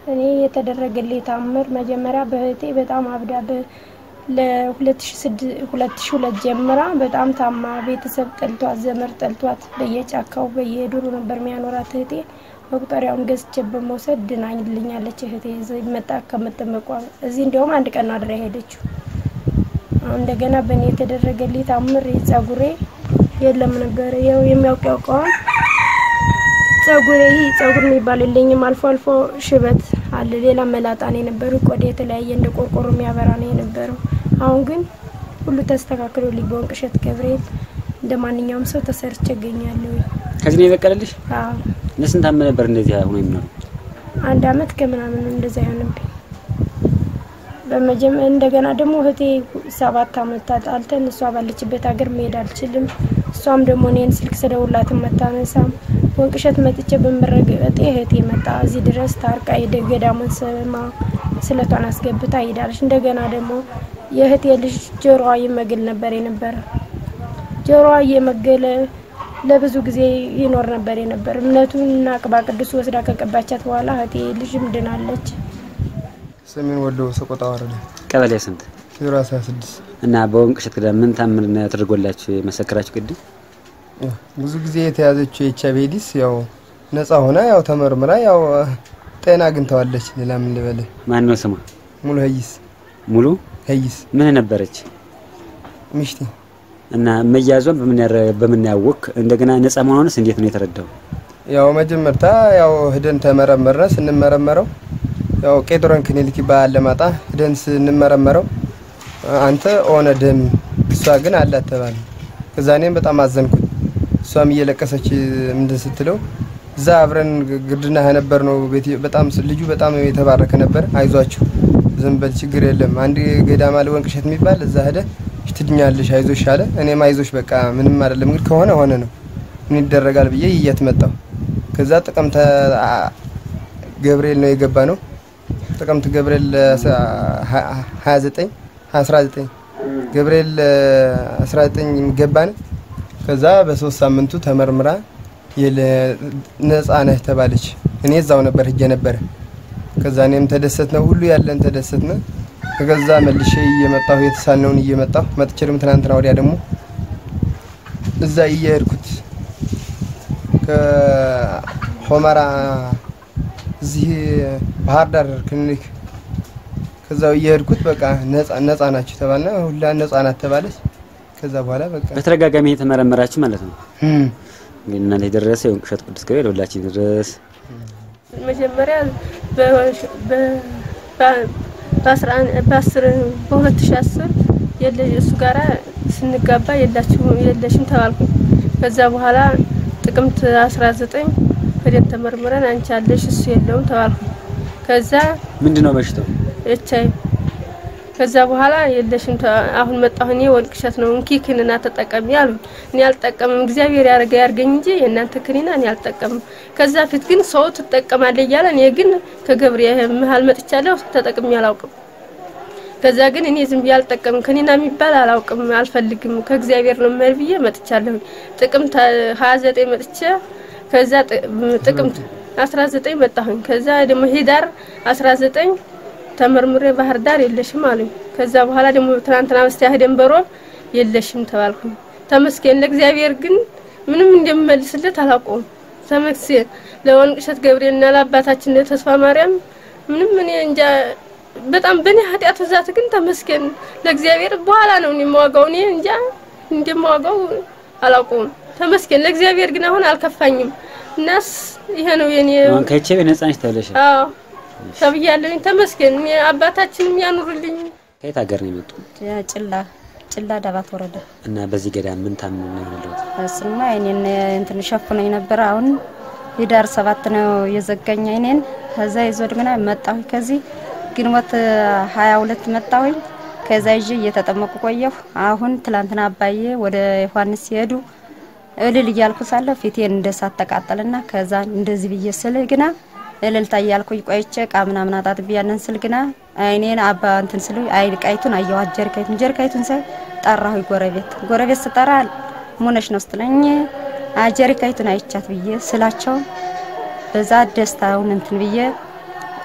እኔ የተደረገልኝ ታምር መጀመሪያ በእህቴ በጣም አብዳ ለ2002 ጀምራ በጣም ታማ ቤተሰብ ጠልቷት ዘመድ ጠልቷት በየጫካው በየዱሩ ነበር የሚያኖራት እህቴ መቁጠሪያውን ገዝቼ በመውሰድ ድናኝልኛለች። እህቴ እዚህ መጣ ከምትመቋ እዚህ እንዲያውም አንድ ቀን አድራ ሄደችው። እንደገና በእኔ የተደረገልኝ ታምር ጸጉሬ የለም ነበረ ያው የሚያውቅ ያውቀዋል። ጸጉሬ ይህ ጸጉር የሚባል የለኝም። አልፎ አልፎ ሽበት አለ። ሌላ መላጣ ነው የነበረው። ቆዳ የተለያየ እንደ ቆርቆሮ የሚያበራ ነው የነበረው። አሁን ግን ሁሉ ተስተካክሎልኝ በወንቅ እሸት ገብርኤል እንደ ማንኛውም ሰው ተሰርቼ እገኛለሁ። ከዚህ ነው የበቀለልሽ? አዎ ለስንት ዓመት ነበር እንደዚህ ሆኖ የሚኖረው? አንድ አመት ከምናምን ነው እንደዛ ይሆንብኝ። በመጀመ እንደገና ደግሞ እህቴ ሰባት አመት ታጣልተን እሷ ባለችበት ሀገር መሄድ አልችልም። እሷም ደግሞ እኔን ስልክ ስደውላትም መታነሳም ወንቅ እሸት መጥቼ በምረገጤ እህቴ መጣ እዚህ ድረስ ታርቃ ገዳሙን ስማ ስለቷን አስገብታ ሄዳለች። እንደገና ደግሞ የእህቴ ልጅ ጆሮዋ ይመግል ነበር የነበረ ጆሮዋ እየመገለ ለብዙ ጊዜ ይኖር ነበር የነበር እምነቱን እና ቅባ ቅዱስ ወስዳ ከቀባቻት በኋላ እህቴ ልጅም ድናለች። ሰሜን ወሎ ሰቆጣ ወረዳ ቀበሌ ስንት? ዜሮ አስራ ስድስት እና በወንቅ እሸት ገዳም ምን ታምር ነው ተደርጎላችሁ የመሰከራችሁ? ቅድም ብዙ ጊዜ የተያዘችው የኤች አይ ቪ ኤድስ ያው ነጻ ሆና ያው ተመርምራ ያው ጤና አግኝተዋለች። ሌላ ምን ልበልህ? ማን ነው ስሟ? ሙሉ ሀይስ ሙሉ ሀይስ ምን ነበረች? ሚሽቴ እና መያዟን በምን ያረ- በምን ያወቅ እንደገና ነጻ መሆኗንስ እንዴት ነው የተረዳው? ያው መጀመርታ ያው ሂደን ተመረመረ። ስንመረመረው ያው ቄጥሮን ክሊኒክ ይባላል ለማጣ ሂደን ስንመረመረው አንተ ኦነ ደም እሷ ግን አላት ተባለ። ከዛ እኔም በጣም አዘንኩኝ። እሷም እየለቀሰች ምንድን ስትለው እዛ አብረን ግርድና ነበር ነው ቤት በጣም ልጁ በጣም የተባረከ ነበር። አይዟችሁ ዝም በል ችግር የለም አንድ ገዳም አለ ወንቅ እሸት የሚባል እዛ ሄደ ትድኛለሽ አይዞሽ አለ። እኔም አይዞሽ በቃ ምንም አይደለም እንግዲህ ከሆነ ሆነ ነው ምን ይደረጋል ብዬ ይየት መጣሁ። ከዛ ጥቅምት አ- ገብርኤል ነው የገባ ነው ጥቅምት ገብርኤል 29 19 ገብርኤል 19 ገባን። ከዛ በሶስት ሳምንቱ ተመርምራ የለ- ነፃ ነህ ተባለች። እኔ እዛው ነበር ሂጄ ነበረ። ከዛ እኔም ተደሰት ነው ሁሉ ያለን ተደሰት ነው። ከገዛ መልሼ እየመጣሁ የተሳልነውን እየመጣሁ መጥቼ ደግሞ ትናንትና ወዲያ ደግሞ እዛ እየሄድኩት ከሆመራ እዚህ ባህር ዳር ክሊኒክ ከዛው እየሄድኩት በቃ ነፃ ነፃ ናችሁ ተባልና ሁላ ነፃ ናት ተባለች። ከዛ በኋላ በቃ በተደጋጋሚ የተመረመራችሁ ማለት ነው። እም፣ እንግዲህ እናንተ የደረሰ የወንቅ እሸት ቅዱስ ገብርኤል ሁላችን ድረስ መጀመሪያ በሁለት ሺ አስር እሱ ጋራ ስንጋባ የላችሁ የለሽም ተባልኩኝ። ከዛ በኋላ ጥቅምት አስራ ዘጠኝ ሄደን ተመርምረን አንቺ አለሽ እሱ የለውም ተባልኩኝ። ከዛ ምንድን ነው በሽታው? ኤች አይ ከዛ በኋላ የለሽም ተ- አሁን መጣሁ እኔ ወንቅ እሸት ነው እንኪ ክኒና ተጠቀሚ አሉኝ። እኔ አልጠቀምም እግዚአብሔር ያደረገ ያርገኝ እንጂ የእናንተ ክኒና እኔ አልጠቀምም። ከዛ ፊት ግን ሰው ትጠቀማለ እያለ እኔ ግን ከገብሬ መሀል መጥቻለሁ ተጠቅሜ አላውቅም። ከዛ ግን እኔ ዝም ብዬ አልጠቀምም ክኒና የሚባል አላውቅም አልፈልግም ከእግዚአብሔር ነው መር ብዬ መጥቻለሁ። ጥቅምት ሀያ ዘጠኝ መጥቼ ከዛ ጥ- ጥቅምት አስራ ዘጠኝ መጣሁኝ። ከዛ ደግሞ ሂዳር አስራ ዘጠኝ ተመርምሬ ባህር ዳር የለሽም አሉኝ። ከዛ በኋላ ደግሞ ትናንትና በስቲያ ሄደን በሮብ የለሽም ተባልኩኝ። ተመስገን ለእግዚአብሔር ግን ምንም እንደምመልስለት አላውቀውም። ተመስገን ለወንቅ እሸት ገብርኤልና ለአባታችን ለተስፋ ማርያም ምንም እኔ እንጃ በጣም በእኔ ኃጢአት ብዛት ግን ተመስገን ለእግዚአብሔር በኋላ ነው እኔ የማዋጋው እኔ እንጃ እንደማዋጋው አላውቀውም። ተመስገን ለእግዚአብሔር ግን አሁን አልከፋኝም። እናስ ይሄ ነው የኔ አሁን ከኤች አይ ቪ ነጻ ነሽ ተብለሻል። አዎ ተብያለሁኝ። ተመስገን እኔ አባታችንም ያኑርልኝ። ከየት ሀገር ነው የመጡ ጭላ ጭላ ዳባት ወረዳ እና በዚህ ገዳም ምን ታምኑ ነው ያለሁት? እሱማ እኔን እንትን ሸፍኖኝ ነበረ። አሁን ህዳር ሰባት ነው የዘጋኝ አይኔን። ከዛ ይዞ ድግና መጣሁ። ከዚህ ግንቦት ሀያ ሁለት መጣሁኝ። ከዛ ይዤ እየተጠመቁ ቆየሁ። አሁን ትላንትና አባዬ ወደ ዮሐንስ ሲሄዱ እልል እያልኩ ሳለሁ ፊቴን እንደ እሳት ተቃጠልና ከዛ እንደዚህ ብዬ ስል ግና እልልታ እያልኩኝ ቆይቼ እቃ ምናምን አጣጥቤ ያንን ስል ግና አይኔን አባ እንትን ስሉ አይ ቃይቱን አየኋት ጀሪካይቱን ጀሪካይቱን ሳይ ጠራሁ ጎረቤት ጎረቤት ስጠራ ሙነሽ ነው ስትለኝ ጀሪካይቱን አይቻት ብዬ ስላቸው በዛ ደስታውን እንትን ብዬ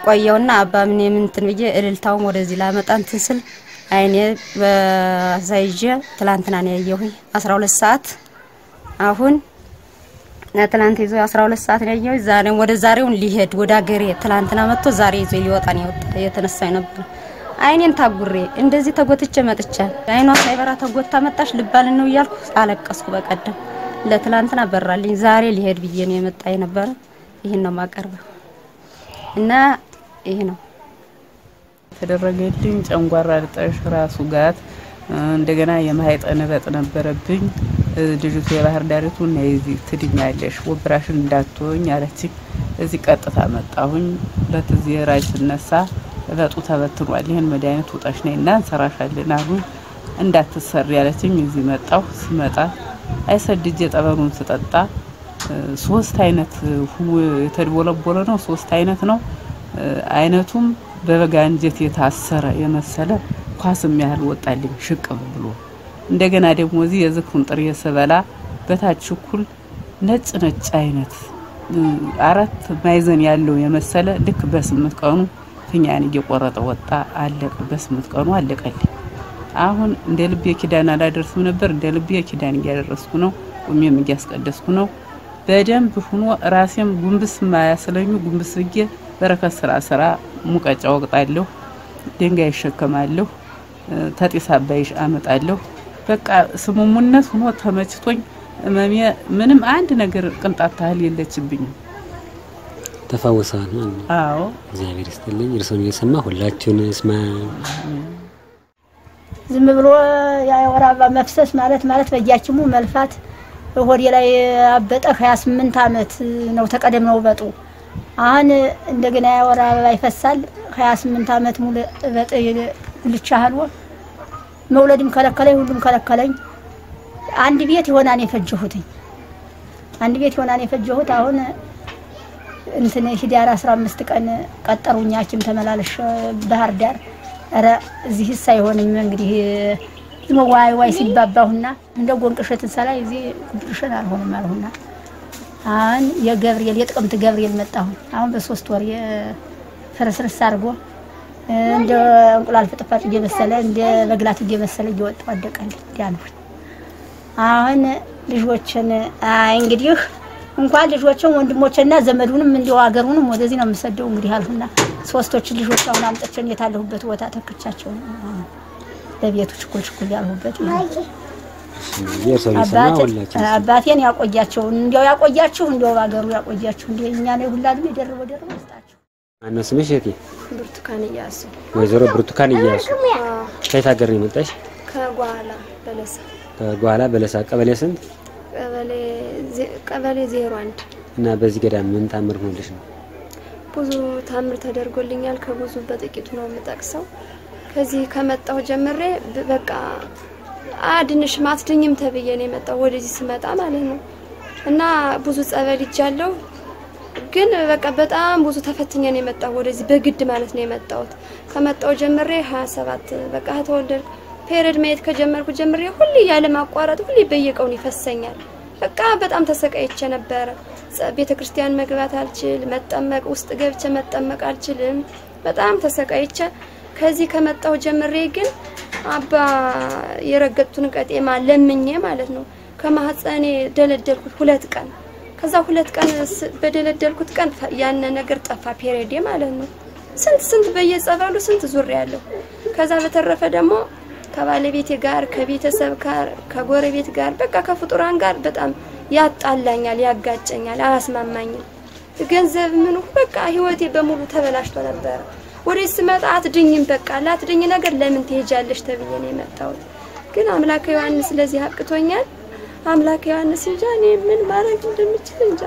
ቆየውና አባ ምን የምንትን ብዬ እልልታውም ወደዚህ ላመጣ እንትን ስል አይኔ በዛይዤ ትላንትና ነው ያየሁኝ 12 ሰዓት አሁን ትላንት ይዞ 12 ሰዓት ነው ያየሁኝ። ዛሬም ወደ ዛሬውን ሊሄድ ወደ አገሬ ትላንትና መጥቶ ዛሬ ይዞ ሊወጣ ነው የወጣ የተነሳኝ ነበር። አይኔን ታጉሬ እንደዚህ ተጎትቼ መጥቻል። አይኗ ሳይበራ ተጎታ መጣሽ ልባልን ነው እያልኩ አለቀስኩ። በቀደም ለትላንትና በራልኝ። ዛሬ ሊሄድ ብዬ ነው የመጣ የነበረ። ይህን ነው ማቀርበው እና ይሄ ነው የተደረገልኝ ጨንጓራ ልጠሽ ራሱ ጋት እንደገና የማህፀን እበጥ ነበረብኝ። ልጅቱ የባህር ዳሪቱ እና የዚህ ትድኛለሽ ወብራሽን እንዳትሆኝ አለችኝ። እዚህ ቀጥታ መጣሁኝ። ሁለት ዚህ ራጅ ስነሳ እበጡ ተበትኗል። ይህን መድኃኒት ውጠሽ ነይ እና እንሰራሻለን አሉኝ። እንዳትሰሪ ያለችኝ። እዚህ መጣሁ። ስመጣ አይሰድጄ ጠበሉን ስጠጣ ሶስት አይነት ሁኖ የተድቦለቦለ ነው። ሶስት አይነት ነው። አይነቱም በበጋ እንጀት የታሰረ የመሰለ ኳስም ያህል ወጣልኝ ሽቅብ ብሎ እንደገና ደግሞ እዚህ የዝክሩን ጥሬ ስበላ በታች እኩል ነጭ ነጭ አይነት አራት ማዕዘን ያለው የመሰለ ልክ በስምንት ቀኑ ፊኛን እየቆረጠ ወጣ አለቀ። በስምንት ቀኑ አለቀልኝ። አሁን እንደ ልቤ ኪዳን አላደርስም ነበር። እንደ ልቤ ኪዳን እያደረስኩ ነው። ቁሜም እያስቀደስኩ ነው። በደንብ ሁኖ ራሴም ጉንብስ ማያስለኙ ጉንብስ ብዬ በረከት ስራ ስራ ሙቀጫ ወቅጣለሁ፣ ድንጋይ ይሸከማለሁ፣ ተጢስ አባይ አመጣለሁ። በቃ ስሙሙነት ሁኖ ተመችቶኝ እመሜ ምንም አንድ ነገር ቅንጣት ታህል የለችብኝም። ተፈውሰዋል ማለት ነው። አዎ እግዚአብሔር ይስጥልኝ። እርስዎን እየሰማ ሁላችሁን ስማ ዝም ብሎ የወር አበባ መፍሰስ ማለት ማለት በእጃችሙ መልፋት ሆዴ ላይ አበጠ። ሀያ ስምንት አመት ነው ተቀደም ነው እበጡ። አሁን እንደገና የወር አበባ ይፈሳል። ሀያ ስምንት አመት ሙሉ እበጥ ጉልቻ ህልዎ መውለድም ከለከለኝ፣ ሁሉም ከለከለኝ። አንድ ቤት ይሆናን የፈጀሁትኝ አንድ ቤት ይሆናን የፈጀሁት አሁን እንትን ህዳር 15 ቀን ቀጠሩኝ ሐኪም ተመላለሽ ባህር ዳር። ኧረ እዚህስ አይሆንም እንግዲህ ዝም ዋይ ዋይ ሲባባሁና እንደ ጎንቅሸትን ሰላይ እዚህ ጉብርሽን አልሆንም አልሁና አሁን የገብርኤል የጥቅምት ገብርኤል መጣሁኝ። አሁን በሶስት ወር የፍርስርስ አድርጎ እንደ እንቁላል ፍጥፋጭ እየመሰለ እንደ በግላት እየመሰለ እየወጣ ወደቀልኝ ዲያንሁኝ። አሁን ልጆችን አይ እንግዲህ እንኳን ልጆችን ወንድሞችና ዘመዱንም እንዲሁ ሀገሩንም ወደዚህ ነው የምሰደው እንግዲህ አልሁና ሶስቶችን ልጆች አሁን አምጥቼን የታለሁበት ቦታ ተክቻቸው በቤቱ ችኩል ችኩል ያልሁበት የእርስዎን እየሰማ ሁላችን አባቴን ያቆያቸው እንዲያው ያቆያችሁ እንዲያው በሀገሩ ያቆያችሁ እንዲ እኛ ነው ሁላ እድሜ ደርቦ ደርቦ ይስጣችሁ። ማነው ስምሽ እህቴ? ብርቱካን እያሱ ወይዘሮ ብርቱካን እያሱ ከየት ሀገር ነው የመጣሽ? ከጓላ በለሳ ከጓላ በለሳ ቀበሌ ስንት ቀበሌ ዜ- ቀበሌ ዜሮ አንድ እና በዚህ ገዳም ምን ታምር ሆነልሽ ነው? ብዙ ታምር ተደርጎልኛል። ከብዙ በጥቂቱ ነው የምጠቅሰው። ከዚህ ከመጣሁ ጀምሬ ብ- በቃ አድንሽም አትድኝም ተብዬ ነው የመጣሁ ወደዚህ ስመጣ ማለት ነው። እና ብዙ ጸበል ይጃለሁ፣ ግን በቃ በጣም ብዙ ተፈትኜ ነው የመጣሁ ወደዚህ በግድ ማለት ነው የመጣሁት። ከመጣሁ ጀምሬ 27 በቃ ተወለድኩ። ፔሬድ ማየት ከጀመርኩ ጀምሬ ሁሌ ያለ ማቋረጥ ሁሌ በየቀውን ይፈሰኛል። በቃ በጣም ተሰቃይቼ ነበረ። ጸ- ቤተ ክርስቲያን መግባት አልችል፣ መጠመቅ ውስጥ ገብቼ መጠመቅ አልችልም። በጣም ተሰቃይቼ ከዚህ ከመጣሁ ጀምሬ ግን አባ የረገጡትን ቀጤማ ለምኜ ማለት ነው ከማህፀኔ ደለደልኩት ሁለት ቀን። ከዛ ሁለት ቀን ስ- በደለደልኩት ቀን ፈ- ያነ ነገር ጠፋ፣ ፔሬዴ ማለት ነው። ስንት ስንት በየጸበሉ ስንት ዙር ያለው። ከዛ በተረፈ ደግሞ ከባለቤቴ ጋር ከቤተሰብ ጋር ከጎረቤት ጋር በቃ ከፍጡራን ጋር በጣም ያጣላኛል፣ ያጋጨኛል፣ አያስማማኝም። ገንዘብ ምኑ በቃ ህይወቴ በሙሉ ተበላሽቶ ነበረ። ወደ ስመጣ አትድኝም፣ በቃ ላትድኝ ነገር ለምን ትሄጃለሽ ተብዬ ነው የመጣሁት። ግን አምላከ ዮሐንስ ለዚህ አብቅቶኛል። አምላከ ዮሐንስ እንጃ እኔ ምን ማድረግ እንደምችል እንጃ።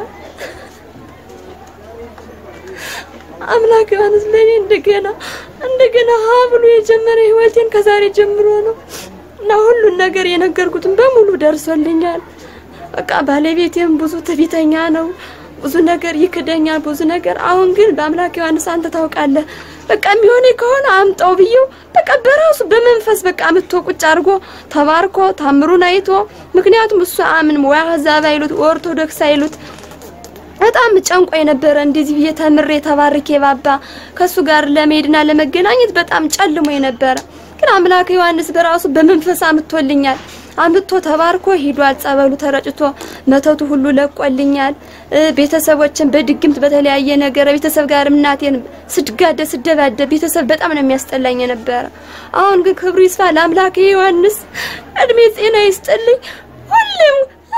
አምላክ ዮሐንስ ለኔ እንደገና እንደገና ሀ ብሎ የጀመረ ህይወቴን ከዛሬ ጀምሮ ነው እና ሁሉን ነገር የነገርኩትን በሙሉ ደርሶልኛል። በቃ ባለቤቴም ብዙ ትዕቢተኛ ነው፣ ብዙ ነገር ይክደኛል፣ ብዙ ነገር። አሁን ግን በአምላክ ዮሐንስ አንተ ታውቃለህ፣ በቃ የሚሆነ ከሆነ አምጣው ብዬው በቃ በራሱ በመንፈስ በቃ አምጥቶ ቁጭ አድርጎ ተባርኮ ታምሩን አይቶ ምክንያቱም እሱ አምን ወይ አህዛብ አይሉት ኦርቶዶክስ አይሉት በጣም ጨንቆ የነበረ እንደዚህ ብዬ ተምሬ ተባርኬ ባባ ከሱ ጋር ለመሄድና ለመገናኘት በጣም ጨልሞ የነበረ ግን አምላክ ዮሐንስ በራሱ በመንፈስ አምጥቶልኛል። አምጥቶ ተባርኮ ሂዷል። ጸበሉ ተረጭቶ መተቱ ሁሉ ለቆልኛል። ቤተሰቦችን በድግምት በተለያየ ነገር ቤተሰብ ጋር እናቴን ስድጋደ ስደባደብ ቤተሰብ በጣም ነው የሚያስጠላኝ የነበረ። አሁን ግን ክብሩ ይስፋ ለአምላክ ዮሐንስ እድሜ ጤና ይስጥልኝ ሁሌም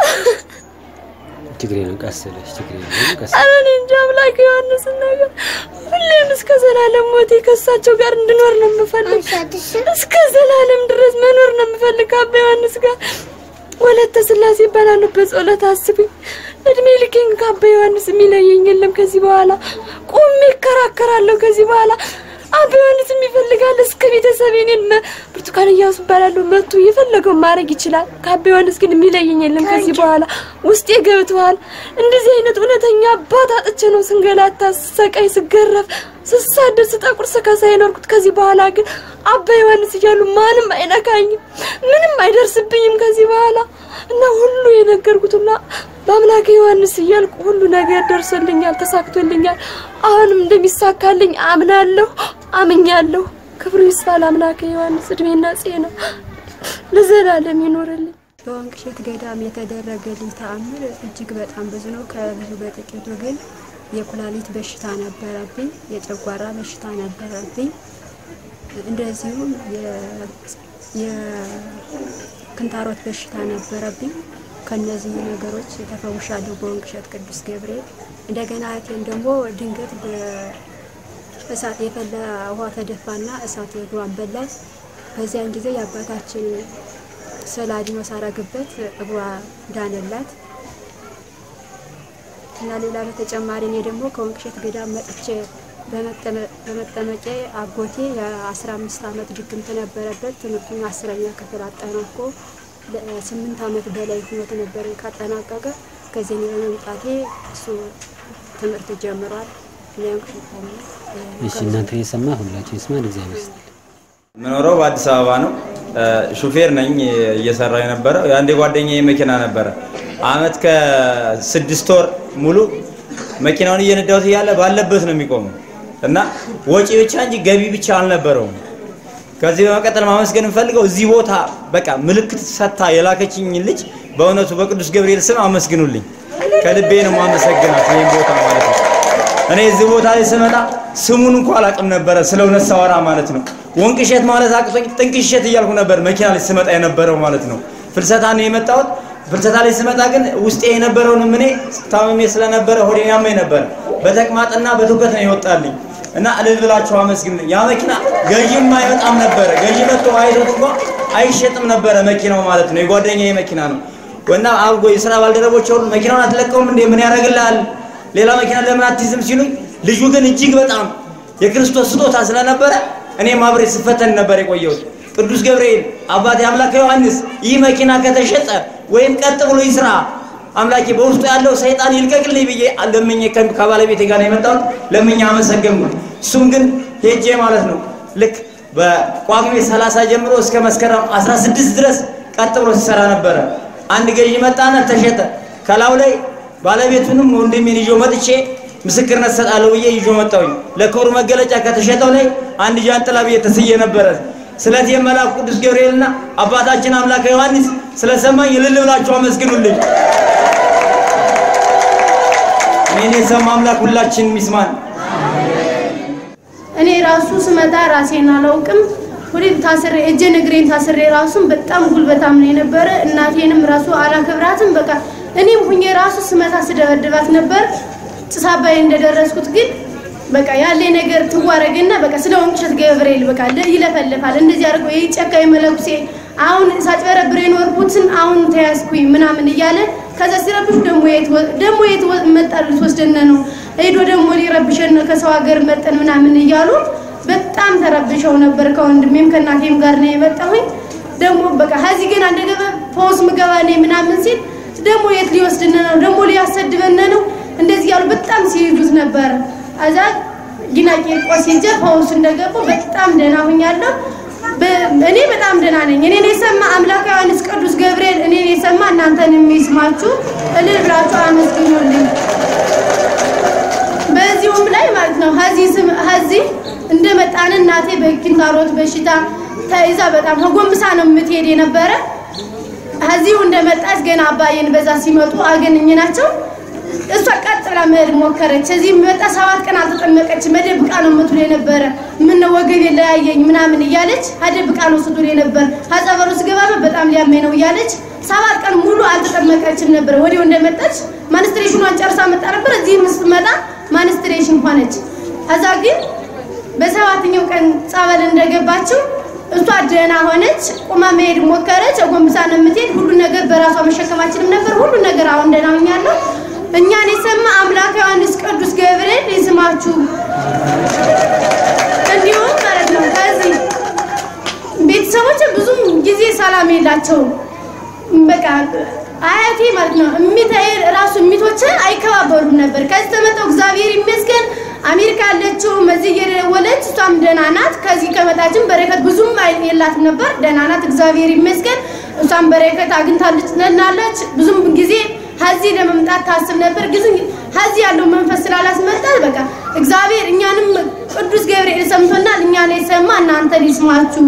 ችግሬ ነው ቀስለሽ ችግሬ ነው ቀስ ኧረ እኔ እንጃ አምላክ ዮሐንስ ነገር ሁሌም እስከ ዘላለም ሞቴ ከእሳቸው ጋር እንድኖር ነው የምፈልግ። እስከ ዘላለም ድረስ መኖር ነው የምፈልግ ከአባ ዮሐንስ ጋር። ወለተ ስላሴ ይባላሉ። በጸሎት አስቡኝ። እድሜ ልኬን ከአባ ዮሐንስ የሚለየኝ የለም። ከዚህ በኋላ ቁሜ እከራከራለሁ። ከዚህ በኋላ አባ ዮሐንስ ይፈልጋል እስከ ቤተሰብ እኔን መ- ብርቱካን እያሱ እባላለሁ መጥቶ የፈለገውን ማድረግ ይችላል። ከአባ ዮሐንስ ግን የሚለየኝ የለም። ከዚህ በኋላ ውስጤ ገብተዋል። እንደዚህ አይነት እውነተኛ አባት አጥቼ ነው ስንገላታ፣ ስሰቃይ፣ ስገረፍ፣ ስሳደድ፣ ስጠቁር፣ ስከሳ የኖርኩት። ከዚህ በኋላ ግን አባ ዮሐንስ እያሉ ማንም አይነካኝም፣ ምንም አይደርስብኝም ከዚህ በኋላ እና ሁሉ የነገርኩት ሁላ በአምላክ ዮሐንስ እያልኩ ሁሉ ነገር ደርሶልኛል፣ ተሳክቶልኛል። አሁንም እንደሚሳካልኝ አምናለሁ፣ አምኛለሁ። ክብሩ ይስፋ ለአምላክ ዮሐንስ፣ እድሜና ጤና ለዘላለም ይኖርልኝ። በወንቅ እሸት ገዳም የተደረገልኝ ተአምር እጅግ በጣም ብዙ ነው። ከብዙ በጥቂቱ ግን የኩላሊት በሽታ ነበረብኝ፣ የጨጓራ በሽታ ነበረብኝ፣ እንደዚሁም የ- የክንታሮት በሽታ ነበረብኝ። ከነዚህ ነገሮች ተፈውሻለሁ በወንቅ እሸት ቅዱስ ገብርኤል። እንደገና እህቴን ደግሞ ድንገት በእሳት የፈላ ውሃ ተደፋና እሳት እግሯን በላት። በዚያን ጊዜ የአባታችን ስዕለ አድኖ ሳረግበት እግሯ ዳነላት እና ሌላ በተጨማሪ እኔ ደግሞ ከወንቅ እሸት ገዳም መጥቼ በመጠመ- በመጠመቄ አጎቴ የአስራ አምስት ዓመት ድግምት ነበረበት። ትምህርቱን አስረኛ ክፍል አጠናቆ ለስምንት ዓመት በላይ ህይወት ነበር ካጠናቀቀ። ከዚህ እኔ በመምጣቴ እሱ ትምህርት ጀምሯል። እኔ ወንቅ እሸት ታምር፣ እ፣ እሺ እናንተን የሰማ ሁላችን ይስማን እግዚአብሔር ይስጥ የምኖረው በአዲስ አበባ ነው። ሹፌር ነኝ እየሰራው የነበረው የአንድ ጓደኛዬ መኪና ነበረ። አመት ከስድስት ወር ሙሉ መኪናውን እየነዳሁት እያለ ባለበት ነው የሚቆመው እና ወጪ ብቻ እንጂ ገቢ ብቻ አልነበረውም። ከዚህ በመቀጠል ማመስገን የምፈልገው እዚህ ቦታ በቃ ምልክት ሰታ የላከችኝ ልጅ በእውነቱ በቅዱስ ገብርኤል ስም አመስግኑልኝ። ከልቤ ነው ማመሰግናት ይህን ቦታ ማለት ነው። እኔ እዚህ ቦታ ላይ ስመጣ ስሙን እንኳ አላውቅም ነበረ፣ ስለ እውነት ሳወራ ማለት ነው። ወንቅ እሸት ማለት አቅቶኝ ጥንቅ እሸት እያልኩ ነበር መኪና ላይ ስመጣ የነበረው ማለት ነው። ፍልሰታ ነው የመጣሁት። ፍልሰታ ላይ ስመጣ ግን ውስጤ የነበረውንም እኔ ታምሜ ስለነበረ ሆዴን ያመኝ ነበረ። በተቅማጥና በትውከት ነው የወጣልኝ እና እልል ብላችሁ አመስግኑልኝ። ያ መኪና ገዢም አይመጣም ነበረ። ገዢ መጥቶ አይቶት እንኳ አይሸጥም ነበረ መኪናው ማለት ነው። የጓደኛዬ መኪና ነው እና አብጎ የስራ ባልደረቦች ሁሉ መኪናውን አትለቀውም እንዴ ምን ያደርግልሃል ሌላ መኪና ለምን አትይዝም ሲሉኝ፣ ልጁ ግን እጅግ በጣም የክርስቶስ ስጦታ ስለነበረ እኔም አብሬ ስፈተን ነበር የቆየሁት። ቅዱስ ገብርኤል አባቴ አምላክ ዮሐንስ ይህ መኪና ከተሸጠ ወይም ቀጥ ብሎ ይስራ አምላኬ በውስጡ ያለው ሰይጣን ይልቀቅልኝ ብዬ ለምኜ ከ- ከባለቤቴ ጋር ነው የመጣሁት። ለምኜ አመሰገንኩት። እሱም ግን ሄጄ ማለት ነው ልክ በጳጉሜ 30 ጀምሮ እስከ መስከረም 16 ድረስ ቀጥ ብሎ ሲሰራ ነበረ። አንድ ገዢ መጣና ተሸጠ። ከላዩ ላይ ባለቤቱንም ወንድሜን ይዞ መጥቼ ምስክርነት ሰጣለሁ ብዬ ይዞ መጣሁኝ። ለክብሩ መገለጫ ከተሸጠው ላይ አንድ ጃንጥላ ብዬ ተስዬ ነበረ። ስለዚህ የመልአኩ ቅዱስ ገብርኤልና አባታችን አምላከ ዮሐንስ ስለሰማኝ እልል ብላችሁ አመስግኑልኝ። እኔን የሰማ አምላክ ሁላችን ይስማን። እኔ ራሱ ስመጣ ራሴን አላውቅም። ሁሌም ታስሬ እጄን እግሬን ታስሬ ራሱን በጣም ጉልበታም ነው የነበረ። እናቴንም ራሱ አላከብራትም። በቃ እኔም ሁኜ ራሱ ስመታ ስደበድባት ነበር። ጭስ አባይ እንደደረስኩት ግን በቃ ያለኝ ነገር ትዋረግና በቃ ስለ ወንቅ እሸት ገብርኤል በቃ ለ- ይለፈልፋል። እንደዚህ አድርጎ ይህ ጨካኝ መለኩሴ አሁን ሳጭበረብር የኖርኩትን አሁን ተያዝኩኝ ምናምን እያለ ከዛ ሲረብሽ ደግሞ የት ወ- ደግሞ የት ወ- መጣ ልትወስደን ነው ሄዶ ደግሞ ሊረብሸን ነው ከሰው ሀገር መጠን ምናምን እያሉ በጣም ተረብሸው ነበር። ከወንድሜም ከእናቴም ጋር ነው የመጣሁኝ። ደግሞ በቃ ከዚህ ግን እንደገና ፖስ ምገባ ነኝ ምናምን ሲል ደግሞ የት ሊወስድን ነው ደግሞ ሊያሰድበን ነው እንደዚህ ያሉ በጣም ሲይዙት ነበር። አዛ ጊና ቂርቆስ ሂጄ ፈውስ እንደገቡ በጣም ደህና ሁኛለሁ። በ- እኔ በጣም ደህና ነኝ። እኔን የሰማ አምላክ ዮሐንስ ቅዱስ ገብርኤል እኔን የሰማ እናንተን የሚስማችሁ እልል ብላችሁ አመስግኑልኝ። በዚሁም ላይ ማለት ነው ሀዚህ ስም ሀዚህ እንደመጣን እናቴ በኪንታሮት በሽታ ተይዛ በጣም ጎንብሳ ነው የምትሄድ የነበረ እዚሁ እንደመጣች ገና አባዬን በዛ ሲመጡ አገኘናቸው። እሷ ቀጥ ብላ መሄድ ሞከረች። እዚህ መጣ ሰባት ቀን አልተጠመቀች። መደብቃ ነው የምትውል የነበረ ምን ነው ወገቤ ለያየኝ ምናምን እያለች አደብቃ ነው ስትውል የነበረ ሀጸበሩ ስገባ በጣም ሊያመኝ ነው እያለች ሰባት ቀን ሙሉ አልተጠመቀችም ነበር። ወዲያው እንደመጣች ማንስትሬሽኗን ጨርሳ መጣ ነበር። እዚህ ስትመጣ ማንስትሬሽን ሆነች። ከዛ ግን በሰባተኛው ቀን ጸበል እንደገባችው እሷ ደህና ሆነች። ቁማ መሄድ ሞከረች። ጎንብሳ ነው የምትሄድ። ሁሉን ነገር በራሷ መሸከማችንም ነበር። ሁሉን ነገር አሁን ደህና ሆኛለሁ። እኛን የሰማ አምላክ ዮሐንስ ቅዱስ ገብርኤል ይስማችሁ። እንዲሁም ማለት ነው ከዚህ ቤተሰቦች ብዙም ጊዜ ሰላም የላቸውም። በቃ አያቴ ማለት ነው እሚታይ ራሱ እሚቶች አይከባበሩም ነበር። ከዚህ ተመጣው እግዚአብሔር ይመስገን አሜሪካ ያለችው እዚህ እየደወለች እሷም ደህና ናት። ከዚህ ከመጣችን በረከት ብዙም የላትም ነበር። ደህና ናት፣ እግዚአብሔር ይመስገን። እሷም በረከት አግኝታለች ነናለች። ብዙም ጊዜ ሀዚህ ለመምጣት ታስብ ነበር፣ ግን ሀዚህ ያለው መንፈስ ስላላስመጣል በቃ እግዚአብሔር እኛንም ቅዱስ ገብርኤል ሰምቶናል። እኛን የሰማ እናንተን ይስማችሁ።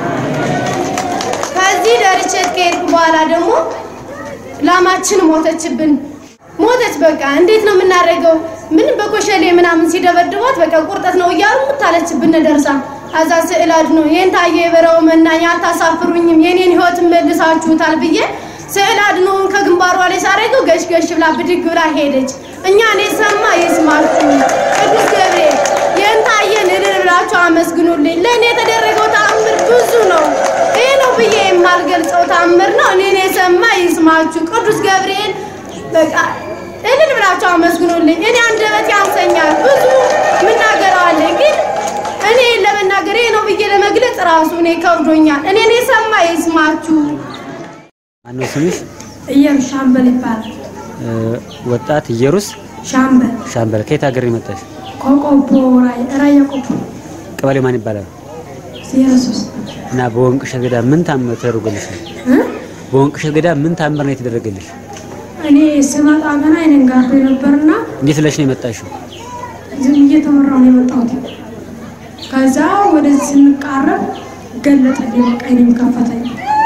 ከዚህ ደርሼ ከሄድኩ በኋላ ደግሞ ላማችን ሞተችብን። ሞተች። በቃ እንዴት ነው የምናደርገው? ምን በኮሸሌ ምናምን ሲደበድቧት በቃ ቁርጠት ነው እያሉ ምታለችብን ደርሳ አዛ ስዕል አድኖ ይህን ታየ የበረው መናኛ አታሳፍሩኝም፣ የኔን ህይወት መልሳችሁታል ብዬ ስዕል አድኖውን ከግንባሯ ላይ ሳደርገው ገሽ ገሽ ብላ ብድግ ብላ ሄደች። እኛን የሰማ ይስማችሁ። ቅዱስ ገብርኤል ይህን ታየን እልል ብላችሁ አመስግኑልኝ። ለእኔ የተደረገው ተአምር ብዙ ነው። ይህ ነው ብዬ የማልገልጸው ተአምር ነው። እኔን የሰማ ይስማችሁ። ቅዱስ ገብርኤል በቃ እልል ብላችሁ አመስግኑልኝ። እኔ አንደበት ያንሰኛል፣ ብዙ ምናገረዋለኝ ግን እኔ ለመናገር ይሄ ነው ብዬ ለመግለጽ ራሱ እኔ ከብዶኛል። እኔን የሰማ ይስማችሁ። ማነው ስምሽ? እየሩስ ሻምበል ይባላል። ወጣት ኢየሩስ ሻምበል ሻምበል። ከየት ሀገር የመጣሽ? ከቆቦ ራይ- ራያ ቆቦ ቀበሌው ማን ይባላል? ዜሮ ሶስት እና በወንቅ እሸት ገዳም ምን ታምር ተደርጎልሽ ነው? እ? በወንቅ እሸት ገዳም ምን ታምር ነው የተደረገልሽ? እኔ ስመጣ ገና አይነን ጋርዶ ነበርና እንዴት ብለሽ ነው የመጣሽው? ዝም እየተመራሁ ነው የመጣሁት። ከዛ ወደዚህ ስንቃረብ ገለጠልኝ። በቃ አይኔም ከፈተኝ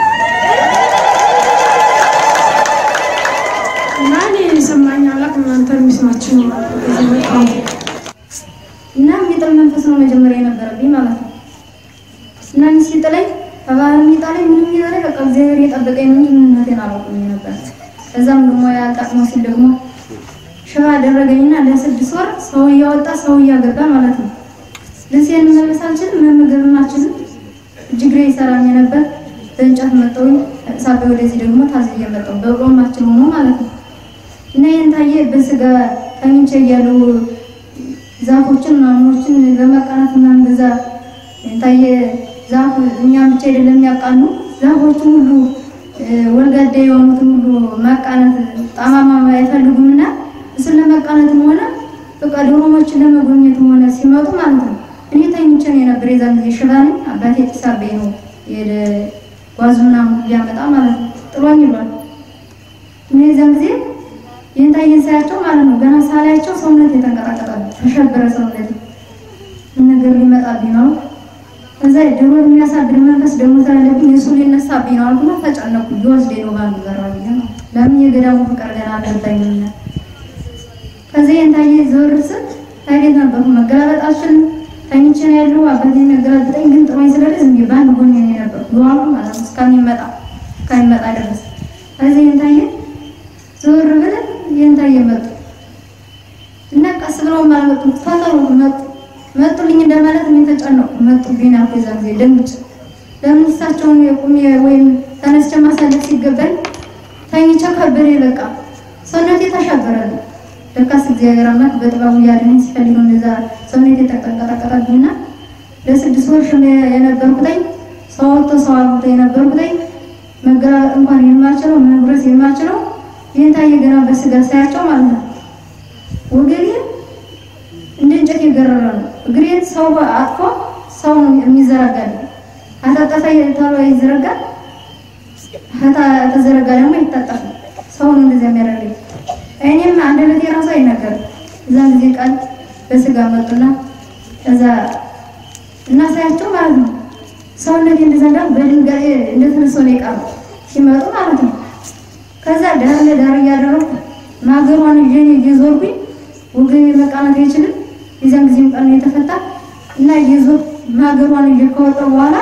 እና እኔ የሰማኝ አምላክ እናንተ የሚስማችሁ ነው ወደዚህ የመጣሁት። እና የሚጥል መንፈስ ነው መጀመሪያ የነበረብኝ ማለት ነው። እና እኔ ሲጥለኝ በባህል የሚጣለኝ ምንም የሚጣለኝ በቃ እግዚአብሔር የጠበቀኝ ነው እንጂ ምንነቴን አላውቅም ነበር። ከዛም ደግሞ ያልጠቅሞ ሲል ደግሞ ሽባ አደረገኝና ለስድስት ወር ሰው እያወጣ ሰው እያገባ ማለት ነው። ልብሴን መመለስ አልችልም፣ መመገብም አልችልም። እጅግሬ ይሰራኝ ነበር። በእንጨት መጠውኝ ሳቤ ወደዚህ ደግሞ ታዝዬ መጠው በቆማችን ሆኖ ማለት ነው። እና ይህን ታየ በስጋ ተኝቼ እያሉ ዛፎችን ምናምኖችን ለመቃናት ምናምን በዛ ታየ ዛፍ እኛም ብቻ አይደለም የሚያቃኑ ዛፎችን ሁሉ እ፣ ወልጋዳ የሆኑትን ሁሉ ማቃናት ጣማማ አይፈልጉም እና እሱን ለመቃናትም ሆነ በቃ ዶሮሞችን ለመጎብኘትም ሆነ ሲመጡ ማለት ነው እኔ ተኝቼ ነው የነበር። የዛን ጊዜ ሽባ ነኝ። አባቴ ጢሳቤ ነው የሄደ ጓዙ ምናምን ሊያመጣ ማለት ነው ጥሎኝ ይሏል። እኔ የዛን ጊዜ ይህን ታየን ሳያቸው ማለት ነው ገና ሳላያቸው ሰውነት የተንቀጠቀጣል ተሸበረ ሰውነት ምን ነገር ሊመጣብኝ ነው እዛ ድሮ የሚያሳድር መንፈስ ደግሞ ስላለብኝ የሱ ሊነሳብኝ ነው አልኩና ተጨነኩ ሊወስደኝ ነው ባንዱ ዘራ ብዬ ነው ለምን የገዳሙ ፍቅር ገና አልገባኝም ከዚህ ይህን ታየ ዞር ስል ታጌት ነበርኩ መገላበጥ አልችልም ተኝቼ ነው ያለው አባቴ የሚያገላብጠኝ ግን ጥሮኝ ስለደስ ዝም ብዬ በአንድ ጎን ነው የነበርኩ ሉዋሉ ማለት ነው እስከሚመጣ እስከሚመጣ ድረስ ከዚህ ይህን ታየ ዞር ብለን ይህን ታየ መጡ እና ቀስ ብለው አልመጡ ፈጠሩ መጡ መጡልኝ እንደማለት እኔ ተጨነቁ መጡብኝ አልኩ የዛን ጊዜ ደንግጬ ለምን እሳቸውን የቁሜ ወይም ተነስቼ ማሳለፍ ሲገባኝ ተኝቼ ከበደ በቃ ሰውነቴ ተሸበረልኝ ለካስ እግዚአብሔር አምላክ በጥበቡ ያድነኝ ሲፈልገው እንደዛ ሰውነቴ ተንቀጠቀጠብኝና ለስድስት ወር ሽባ የነበርኩትኝ ሰው ወጥቶ ሰው አልፎ የነበርኩትኝ መገላበጥ እንኳን የማልችለው መጉረስ የማልችለው ይህን ታየ ገና በስጋ ሳያቸው ማለት ነው ወገቤ እንደ እንጨት የገረረ ነው። እግሬን ሰው አጥፎ ሰው ነው የሚዘረጋል። አታጠፋ ተብሎ ይዘረጋል። ተዘረጋ ደግሞ ይታጠፋል። ሰው ነው እንደዚያ የሚያደርገኝ። እኔም አንደበቴ ራሱ አይናገርም። እዛን ጊዜ ቃል በስጋ መጡና ከዛ እና ሳያቸው ማለት ነው ሰውነቴ እንደዛ እንዳል በድንጋጤ እንደተነሳው ነው የቀረው ሲመጡ ማለት ነው። ከዛ ዳር ለዳር እያደረኩ ማገሯን ይዤ እኔ እየዞርኩኝ ወገቤ መቃናት አይችልም። የዚያን ጊዜም ቀን ነው የተፈታ እና እየዞር ማገሯን ይዤ ከወጣሁ በኋላ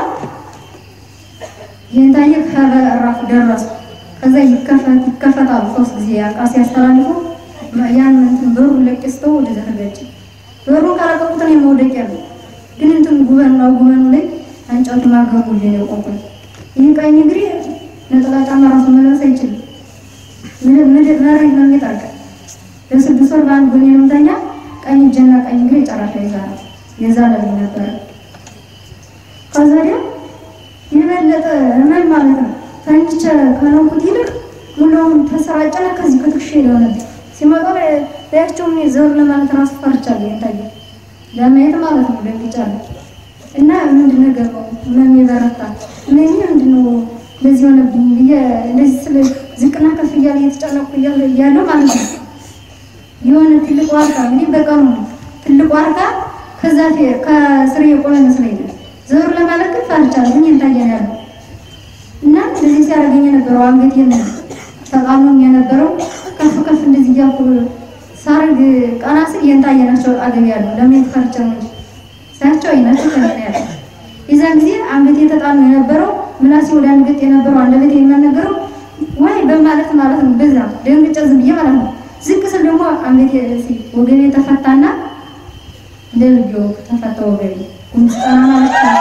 ይህን ታየ ከበራፍ ደረሱ። ከዛ ይከፈት ይከፈታሉ ሶስት ጊዜ ያቃ ሲያስተላልፉ ያን እንትን በሩን ለቅስተው ወደዛ ተገጭ በሩ ካለቀቁት ነው መውደቅ ያለው ግን እንትን ጉበን ነው ጉበኑ ላይ እንጨቱ ማገሩ ልጅ ነው ቆቆኝ ይህ ቀኝ እግሬ ነጠላ ጫማ ራሱ መልበስ አይችልም። ምድር ምድር መሬት ነው የሚጠርቀ ለስድስት ወር በአንድ ጎኔ ነው የምተኛ። ቀኝ እጄና ቀኝ እግሬ ጨራሽ ይዛል የዛለልኝ ነበረ። ከዛ ወዲያ የበለጠ ህመም ማለት ነው ተኝቼ ከነኩት ይልቅ ሙሉውን ተሰራጨና ከዚህ ከትክሼ የሆነብኝ ሲመጣ ላያቸው እኔ ዘር ለማለት ራሱ ፈርቻለሁ። የታየ ለማየት ማለት ነው ደንግጫለሁ። እና ምንድን ነገር ነው ህመም የበረታ እነኝ ምንድን ነው እንደዚህ ሆነብኝ ብዬ እንደዚህ ስለ ዝቅና ከፍ እያለ እየተጨነቁ እያለ እያለ ማለት ነው የሆነ ትልቅ ዋርካ እንግዲህ በቀኑ ነው ትልቅ ዋርካ ከዛ ከስር የቆመ መስለኛል። ዘሩ ለማለት ግን ፈርቻለሁ። ምን ታየን ያለው እና እንደዚህ ሲያደርገኝ የነበረው አንገቴን ተቃምኖኝ የነበረው ከፍ ከፍ እንደዚህ እያልኩ ሳርግ ቀና ስል የንታየናቸው አገብ ያሉ ለምን ፈርቼ ነው እንጂ ሳያቸው አይናቸው ከምን ያለ የዛን ጊዜ አንገቴ ተጣምኖ የነበረው ምላሴ ወደ አንገት የነበረው አንደበቴ የሚያነገረው ወይ በማለት ማለት ነው። በዛ ደንግጬ ዝም ብዬ ማለት ነው። ዝቅ ስል ደግሞ አንገቴ ወገቤ ተፈታና ለልጆ ተፈታ ወገቤ ጉንስጠና ማለት ነው።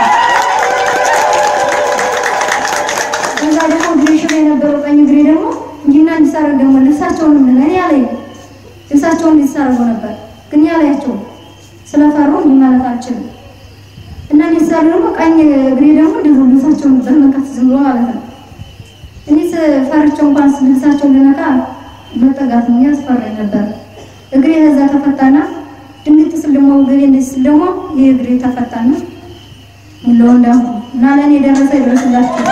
ከዛ ደግሞ እግሬ ሽባ የነበረው ቀኝ እግሬ ደግሞ እንዲና እንዲሳረግ ደግሞ ልብሳቸውን ምን እኔ ያለኝ ልብሳቸውን እንዲሳረጉ ነበር ግን ያላያቸው ስለፈሩ እንዲህ ማለት አልችልም። እና እንዲሳሩ ደግሞ ቀኝ እግሬ ደግሞ ድሮ ልብሳቸውን በመንካት ዝም ብሎ ማለት ነው። እኔ ፈርቸው እንኳን ልብሳቸውን ልነካ መጠጋት ነው ያስፈራኝ ነበር። እግሬ ከዛ ተፈታና ድንግጥ ስል ደግሞ እግሬ እንደዚህ ስል ደግሞ ይህ እግሬ ተፈታና ሙሉ እንዳሁ እና ለእኔ የደረሰ ይድረስላችሁ።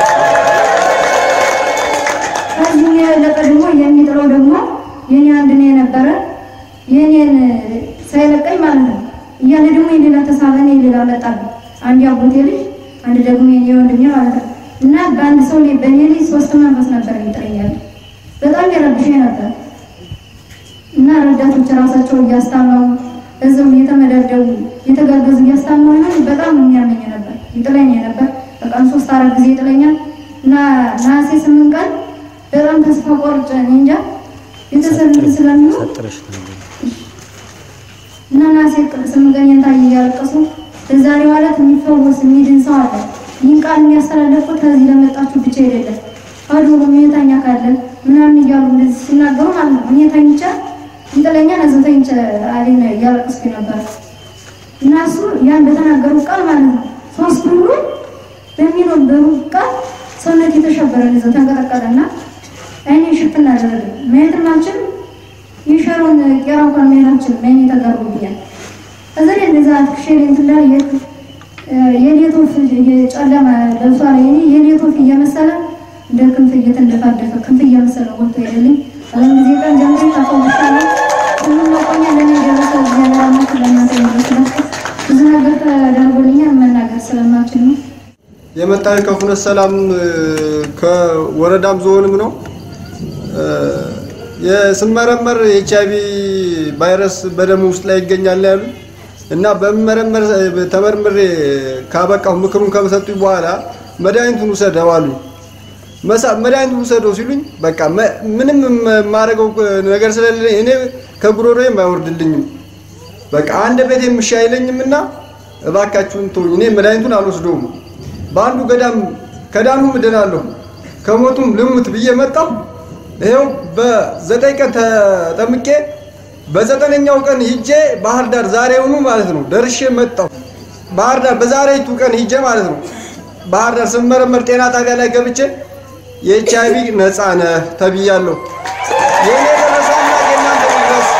ከዚህ የበለጠ ደግሞ የሚጥለው ደግሞ የኔ አንድ ነው የነበረ የኔን ሳይለቀኝ ማለት ነው እያለ ደግሞ የሌላ ተሳበ እኔ ሌላ መጣብኝ። አንድ ያጎቴ ልጅ አንድ ደግሞ የኔ ወንድሜ ማለት ነው እና በአንድ ሰው ላይ በእኔ ላይ ሶስት መንፈስ ነበር የሚጥረኛል። በጣም የረብሸኝ ነበር እና ረዳቶች ራሳቸው እያስታመሙ እዚው እየተመደደቡ እየተጋገዙ እያስታመሙ ነው። በጣም የሚያመኝ ነበር ይጥለኝ ነበር። በቀን ሶስት አራት ጊዜ ይጥለኛል እና ነሐሴ ስምንት ቀን በጣም ተስፋ ቆርጬ እኔ እንጃ ቤተሰብ ስለሚሆን እና ነሐሴ ስምንት ቀን የንታ እያለቀሱ ለዛሬ ማለት የሚፈወስ የሚድን ሰው አለ። ይህን ቃል የሚያስተላለፉት ከዚህ ለመጣችሁ ብቻ አይደለም አዱ ሁኔታኛ ካለ ምናምን እያሉ እንደዚህ ሲናገሩ ማለት ነው። እኔ ተኝቼ እንጥለኛ ነዘው ተኝቼ አሌን እያለቀስኩ ነበር እና እሱ ያን በተናገሩ ቃል ማለት ነው ሶስት ሁሉ በሚኖሩ ቃል ሰውነት የተሸበረ ነዘው ተንቀጠቀጠና አይኔ ሽፍና አደረገ። ማየትም አልችልም። የሸሮን ቄራ እንኳን ማየት አልችልም። አይኔ ተጋርዶብኛል። ከዛ ላይ እንደዛ ትክሼ እንትን ላይ የሌት ወፍ የጨለማ ለብሷ ላይ እኔ የሌት ወፍ እየመሰለ እንደ ክንፍ እየተንደፋደፈ ክንፍ እየመሰለ ወጥቶ ሄደልኝ። በዛን ጊዜ ቀን ጀምሬ ተፈውሻለሁ። ሁሉም መቆኛ ለእኔ የደረሰ እግዚአብሔር አምላክ ለእናንተ ይመስላችሁ። ብዙ ነገር ተደርጎልኛል መናገር ስለማልችል ነው። የመጣ ከፉነት ሰላም ከወረዳም ዞንም ነው። የስመረመር ኤች አይቪ ቫይረስ በደም ውስጥ ላይ ይገኛል ያሉ እና በመረመር ተመርምሬ ካበቃሁ ምክሩን ከመሰጡኝ በኋላ መድኃኒቱን ውሰደው አሉኝ። መድኃኒቱን ውሰደው ሲሉኝ በቃ ምንም የማደርገው ነገር ስለሌለኝ እኔ ከጉሮሮዬም አይወርድልኝም በቃ አንድ ቤት የምሻ አይለኝም እና እባካችሁን ተውኝ፣ እኔ መድኃኒቱን አልወስደውም። በአንዱ ገዳም ከዳኑም እድናለሁ ከሞቱም ልሙት ብዬ መጣሁ። ይኸው በዘጠኝ ቀን ተጠምቄ በዘጠነኛው ቀን ሂጄ ባህር ዳር ዛሬውኑ ማለት ነው ደርሼ መጣሁ። ባህር ዳር በዛሬቱ ቀን ሂጄ ማለት ነው ባህር ዳር ስመረመር ጤና ጣቢያ ላይ ገብቼ የኤች አይቪ ነፃ ነህ ተብያለሁ። የእኔ ደረሰና የእናንተ ይድረስ።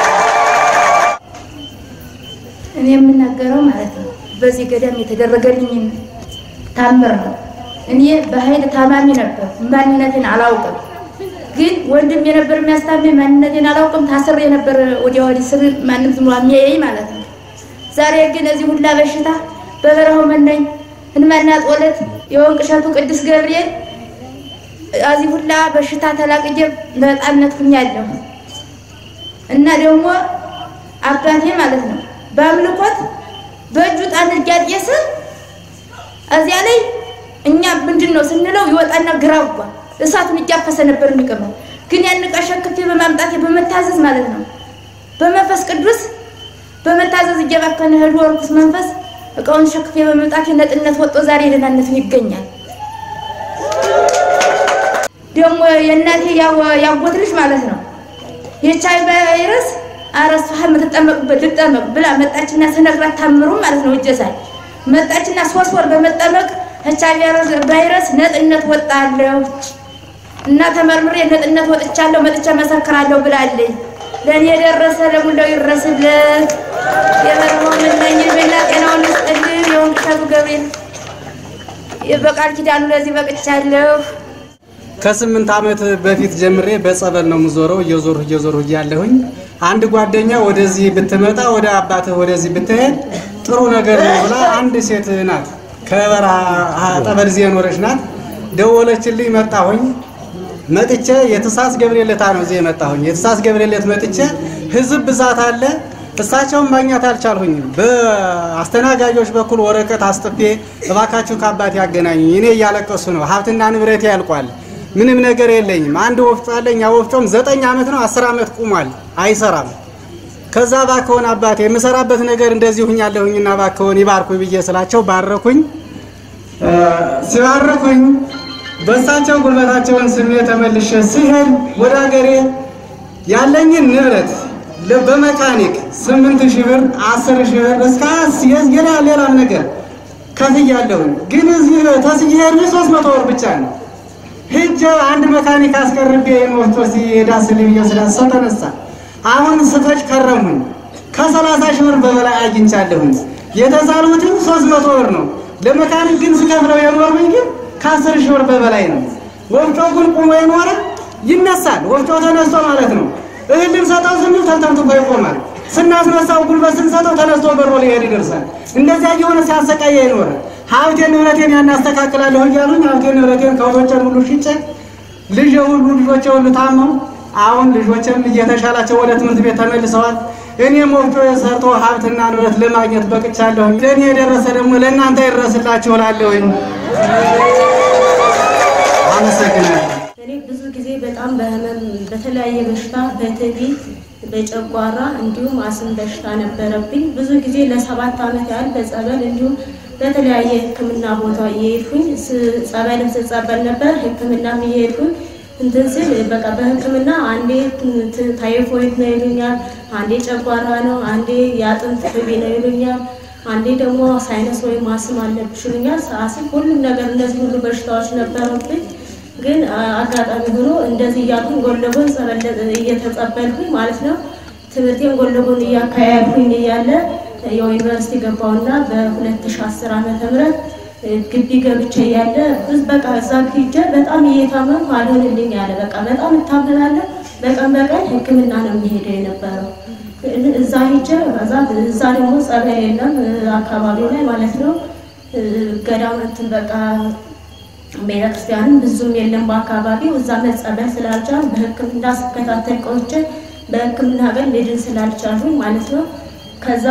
እኔ የምናገረው ማለት ነው በዚህ ገዳም የተደረገልኝን ታምር ነው። እኔ በኃይል ታማሚ ነበር፣ ማንነትን አላውቅም። ግን ወንድም የነበር የሚያስታመኝ ማንነቴን አላውቅም። ታስሬ የነበር ወዲያ ወዲህ ስር ማንም ዝም ብሎ የሚያየኝ ማለት ነው። ዛሬ ግን እዚህ ሁላ በሽታ በበረሃው መናኝ ህልማና ጦለት የወንቅ እሸቱ ቅዱስ ገብርኤል እዚህ ሁላ በሽታ ተላቅጄ በጣምነት ሁኛለሁ እና ደግሞ አባቴ ማለት ነው በአምልኮት በእጁ ጣን እያጤሰ እዚያ ላይ እኛ ምንድን ነው ስንለው ይወጣና ግራጓ እሳቱን እያፈሰ ነበር የሚቀመው። ግን ያን ዕቃ ሸክፌ በማምጣቴ በመታዘዝ ማለት ነው በመንፈስ ቅዱስ በመታዘዝ እየባከነ ሄዶ ርኩስ መንፈስ እቃውን ሸክፌ በመምጣቴ ነጥነት ወጦ ዛሬ ደህናነቱን ይገኛል። ደግሞ የእናቴ ያጎት ልጅ ማለት ነው የኤች አይ ቪ ቫይረስ አረስ የምትጠመቅበት ልጠመቅ ብላ መጣችና ስነግራት ታምሩ ማለት ነው እጀሳል መጣችና ሶስት ወር በመጠመቅ ኤች አይ ቪ ቫይረስ ነጥነት ወጣለሁ እና ተመርምሬ ነጥነት ወጥቻለሁ መጥቼ መሰክራለሁ ብላለኝ። ለእኔ የደረሰ ለሙላው ይድረስለት። የበረሃው መናኝ እድሜና ጤናውን ይስጥልን። የወንቅ እሸቱ ገብርኤል በቃል ኪዳኑ ለዚህ በቅቻለሁ። ከስምንት ዓመት በፊት ጀምሬ በጸበል ነው የምዞረው። እየዞርሁ እየዞርሁ እያለሁኝ አንድ ጓደኛ ወደዚህ ብትመጣ ወደ አባትህ ወደዚህ ብትሄድ ጥሩ ነገር ነው ብላ አንድ ሴት ናት፣ ከበረሃ ጠበል ዜ የኖረች ናት። ደወለችልኝ። መጣሁኝ። መጥቼ የትሳስ ገብርኤል ዕለት ነው እዚህ የመጣሁኝ። የትሳስ ገብርኤል ዕለት መጥቼ ህዝብ ብዛት አለ። እሳቸውን ማግኘት አልቻልሁኝም። በአስተናጋጆች በኩል ወረቀት አስጥፌ እባካችሁ ከአባት ያገናኙኝ፣ እኔ እያለቀሱ ነው፣ ሀብትና ንብረቴ ያልቋል፣ ምንም ነገር የለኝም። አንድ ወፍጮ አለኝ። ያ ወፍጮም ዘጠኝ ዓመት ነው አስር ዓመት ቁሟል፣ አይሰራም። ከዛ ባከሆን አባቴ የምሰራበት ነገር እንደዚህ ሁኛለሁኝና ባከሆን ይባርኩኝ ብዬ ስላቸው ባረኩኝ። ሲባርኩኝ በእሳቸው ጉልበታቸውን ስሜ ተመልሼ ሲሄድ ወደ ሀገሬ ያለኝን ንብረት በመካኒክ ስምንት ሺህ ብር አስር ሺህ ብር እስከ ሌላ ሌላም ነገር ከፍያለሁኝ። ግን እዚህ ተስዬሄድ ሶስት መቶ ብር ብቻ ነው። ሂጅ አንድ መካኒክ አስቀርቤ የሞቶ ሲሄዳስልኝ ብዬ ስላሰው ተነሳ። አሁን ስፈጭ ከረሙኝ። ከሰላሳ ሺህ ብር በበላይ አግኝቻለሁኝ። የተሳልሁትም ሶስት መቶ ብር ነው። ለመካኒክ ግን ስከፍለው የኖርኩኝ ግን ከአስር ሺህ ብር በበላይ ነው። ወፍጮ ግን ቁሞ የኖረ ይነሳል። ወፍጮ ተነስቶ ማለት ነው። እህል ልንሰጠው ስንል ተንተርትፎ ይቆማል። ስናስነሳው ጉልበት ስንሰጠው ተነስቶ በሮ ሊሄድ ይደርሳል። እንደዚያ እየሆነ ሲያሰቃየ ይኖረ ሀብቴን ንብረቴን ያናስተካክላለሁ እያሉኝ ሀብቴን ንብረቴን ከብቶቼን ሁሉ ሽጬ ልጄ ሁሉ ልጆቼ ሁሉ ታመው አሁን ልጆችም እየተሻላቸው ወደ ትምህርት ቤት ተመልሰዋል። እኔም ወፍጮ ሰርቶ ሀብትና ንብረት ለማግኘት በቅቻለሁኝ። ለእኔ የደረሰ ደግሞ ለእናንተ ይድረስላችሁ እላለሁኝ። አመሰግናለሁ። እኔ ብዙ ጊዜ በጣም በህመም በተለያየ በሽታ በትቢ በጨጓራ እንዲሁም አስም በሽታ ነበረብኝ። ብዙ ጊዜ ለሰባት ዓመት ያህል በጸበል እንዲሁም በተለያየ ሕክምና ቦታ እየሄድኩኝ ስ- ጸበልም ስጸበል ነበር፣ ሕክምናም እየሄድኩኝ እንትን ስል በቃ በሕክምና አንዴ ት- ት- ታይፎይድ ነው ይሉኛል፣ አንዴ ጨጓራ ነው፣ አንዴ የአጥንት ትቢ ነው ይሉኛል፣ አንዴ ደግሞ ሳይነስ ወይም አስም አለብሽ ይሉኛል። አስም ሁሉም ነገር እነዚህ ሁሉ በሽታዎች ነበሩብኝ። ግን አ- አጋጣሚ ሆኖ እንደዚህ እያልኩኝ ጎን ለጎን ጸበል እየተጸበልኩኝ ማለት ነው ትምህርቴን ጎን ለጎን እያካሄድኩኝ እያለ ያው ዩኒቨርሲቲ ገባውና በ2010 ዓመተ ምህረት ግቢ ገብቼ እያለ ብዙ በቃ እዛ ሂጄ በጣም እየታመምኩ አልሆንልኝ ያለ በቃ በጣም እታመናለሁ። በቀን በቀን ሕክምና ነው የሚሄደው የነበረው እዛ ሂጄ እዛ እዛ ደግሞ ጸበል የለም አካባቢው ላይ ማለት ነው ገዳም እንትን በቃ ቤተክርስቲያንም ብዙም የለም በአካባቢው። እዛ መጸበል ስላልቻሉ በህክምና ስከታተል ቆይቼ በህክምና ግን ልድን ስላልቻሉኝ ማለት ነው ከዛ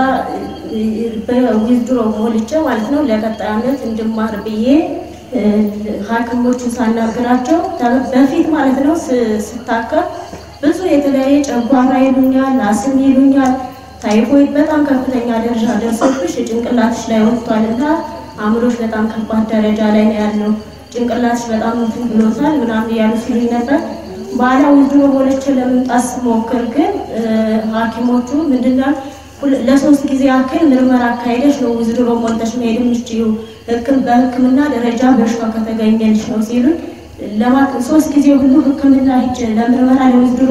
በዊዝድሮ ሞልቼ ማለት ነው ለቀጣይ ዓመት እንድማር ብዬ እ፣ ሐኪሞቹን ሳናግራቸው ተ- በፊት ማለት ነው ስ- ስታከም ብዙ የተለያየ ጨጓራ ይሉኛል፣ አስም ይሉኛል፣ ታይፎይድ በጣም ከፍተኛ ደረጃ ደርሶብሽ ጭንቅላትሽ ላይ ወጥቷል እና አእምሮሽ በጣም ከባድ ደረጃ ላይ ነው ያለው፣ ጭንቅላትሽ በጣም እንትን ብሎታል ምናምን እያሉ ሲሉኝ ነበር። በኋላ ውድሮ ሞልቼ ለመምጣት ስሞክር ግን እ፣ ሐኪሞቹ ምንድነው ሁለ- ለሶስት ጊዜ ያክል ምርመራ አካሄደሽ ነው ውዝድሮ ሞልተሽ መሄድ የምትችይው ህክም በህክምና ደረጃ በሽታው ከተገኘልሽ ነው ሲሉኝ ለማክ ሶስት ጊዜ ሁሉ ህክምና ሂጅ ለምርመራ ለውዝድሮ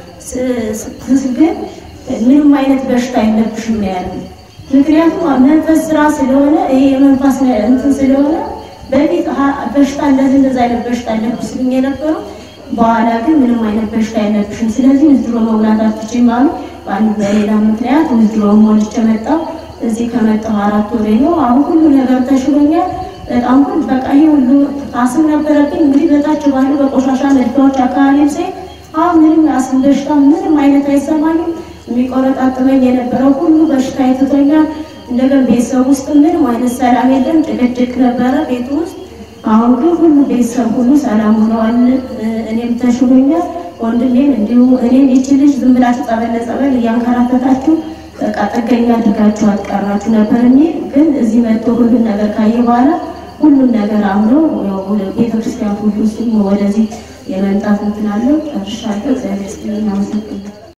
ስትስ ግን ምንም አይነት በሽታ የለብሽም ነው ያሉኝ። ምክንያቱም መንፈስ ስራ ስለሆነ ይሄ የመንፈስ ነ- እንትን ስለሆነ በፊት ሀ- በሽታ እንደዚህ እንደዚህ አይነት በሽታ አለብሽ ሲሉኝ የነበረው በኋላ ግን ምንም አይነት በሽታ የለብሽም፣ ስለዚህ ውዝድሮ መሙላት አትችይም አሉ። በአንድ በሌላ ምክንያት ውዝድሮ ሞልቼ መጣሁ። እዚህ ከመጣሁ አራት ወሬ ነው። አሁን ሁሉ ነገር ተሽሎኛል። በጣም ሁሉ በቃ ይሄ ሁሉ አስም ነበረብኝ። እንግዲህ በታች ባሉ በቆሻሻ መድፊያዎች አካባቢም ሳይ አሁን ምንም አስም በሽታ ምንም አይነት አይሰማኝም። የሚቆረጣጥመኝ የነበረው ሁሉ በሽታ ይትቶኛል። እንደገና ቤተሰብ ውስጥ ምንም አይነት ሰላም የለም። ጭቅጭቅ ነበረ ቤት ውስጥ። አሁን ግን ሁሉ ቤተሰብ ሁሉ ሰላም ሆነዋል። እኔም ተሽሎኛል። ወንድሜም እንዲሁ እኔም ይቺ ልጅ ዝም ብላችሁ ጸበል ለጸበል እያንከራተታችሁ በቃ ጥገኛ አድርጋችሁ አትቀራችሁ ነበር የሚል ግን እዚህ መጥቶ ሁሉን ነገር ካየ በኋላ ሁሉም ነገር አምኖ ቤተክርስቲያን ሁሉ እሱም ወደዚህ የመምጣት እንትን አለው። ጨርሻለሁ። እግዚአብሔር ይስጥልኝ። አመሰግናለሁ።